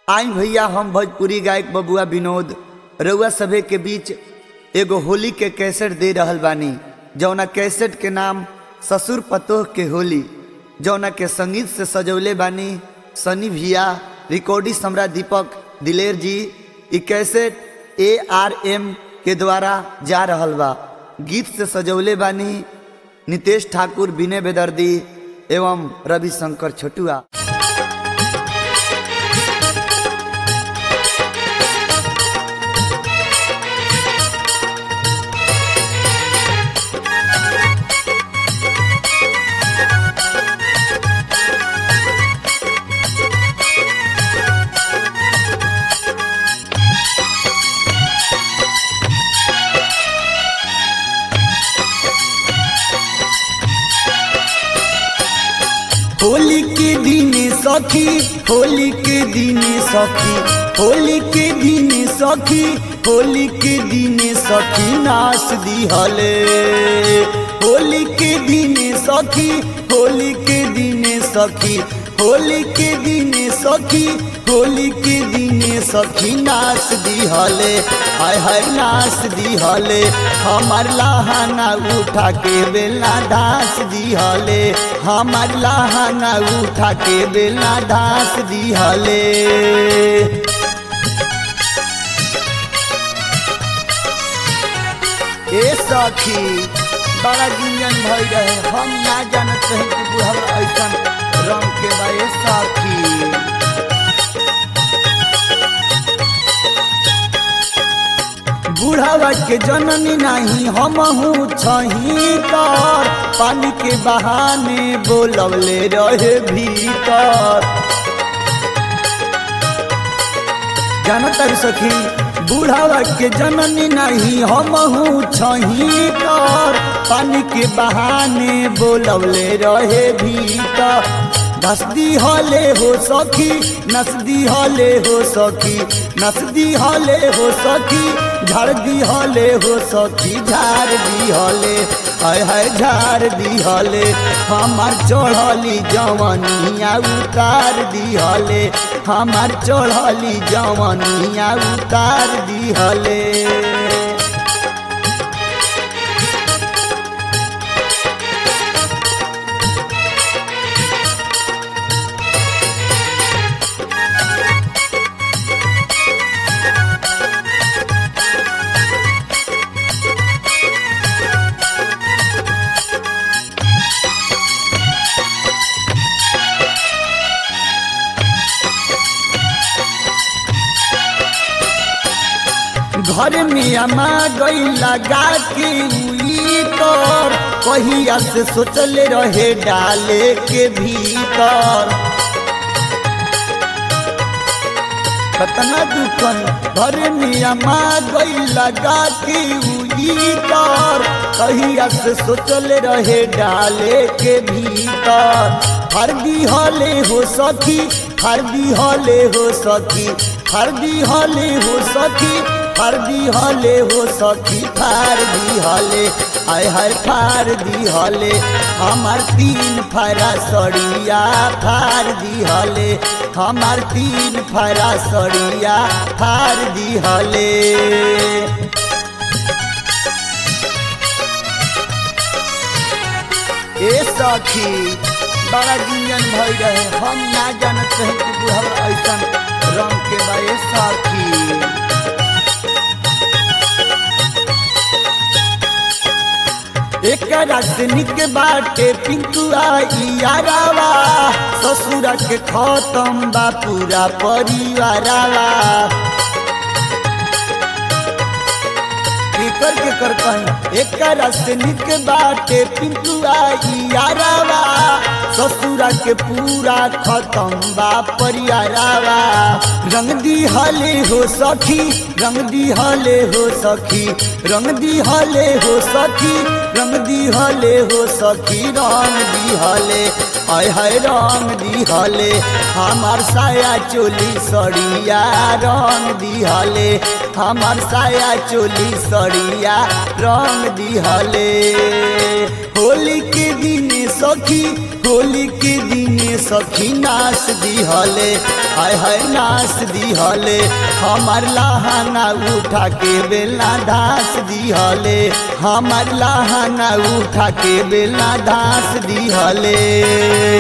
आई भैया हम भोजपुरी गायक बबुआ विनोद रउआ सभे के बीच एगो होली के कैसेट दे रहल बानी जौना कैसेट के नाम ससुर पतोह के होली जौना के संगीत से सजौले बानी सनी भैया रिकॉर्डिस्ट हमरा दीपक दिलेर जी ई कैसेट ए आर एम के द्वारा जा रहल बा गीत से सजौले बानी नितेश ठाकुर विनय बेदर्दी एवं रविशंकर छोटुआ होली के दिन सखी होली के दिन सखी होली के दिन सखी होली के दिन सखी नाच दिहले होली के दिन सखी होली के दिन सखी होली के दिन सखी होली के दिन सखी नाच दिहले हाय हाय नाच दिहले हमार लहाना उठा के बेला दास दिहले हमार लहाना उठा के बेला दास दिहले ए सखी बड़ा गुंजन भई रहे हम ना जानत रहे कि बुढ़वा ऐसा रंग के बा ए सखी बुढ़ावा के जननी नहीं हम हूँ छही कर पानी के बहाने बोलवले रहे भीतर जानतर सखी बुढ़ावा के जननी नहीं हम हूँ छही कर पानी के बहाने बोलवले रहे भीतर नसदी हले हो सखी नसदी हले हो सखी नसदी हले हो सखी झाड़ दी हले हो सखी झाड़ दी हले हाय हाय झाड़ दी हले हमार चढ़ली जवनिया उतार दी हले हमार चढ़ली जवनिया उतार दी हले घर में अमा गई लगा के उई कर कहिया से सोचले रहे डाले के भीतर कतना दुखन घर में अमा गई लगा के उई कर कहिया से सोचले रहे डाले के भीतर हरदी हले हो सखी हरदी हले हो सखी हरदी हले हो सखी फारदी हले हो सखी फार दी हले आय हाय फार दी हले हमार तीन फारा सड़िया फार दी हले हमार तीन फारा सड़िया फार दी हले ए सखी बड़ा गुंजन भई रहे हम ना जानत रहे कि बुढ़वा ऐसा रंग के बा ए सखी एक राजनिक बाटे पिंकुआ यारावा ससुरा के खत्म बा पूरा परिवारावा केकर केकर कहीं एक राजनिक बाटे पिंकुआ यारावा ससुरा के पूरा खत्म बा परिवारावा रंग दी हले हो सखी रंग दी हले हो सखी रंग दी हले हो सखी रंग दी हले हो सखी रंग दी हले हाय हाय रंग दी हले हमार साया चोली सड़िया रंग दी हले हमार साया चोली सड़िया रंग दी हले होली के दिन सखी सखी होली के दिने सखी नाच दिहले हाय हाय नाच दिहले हमार लहाना उठा के बेला धास दिहले हमार लहाना उठा के बेला धास दिहले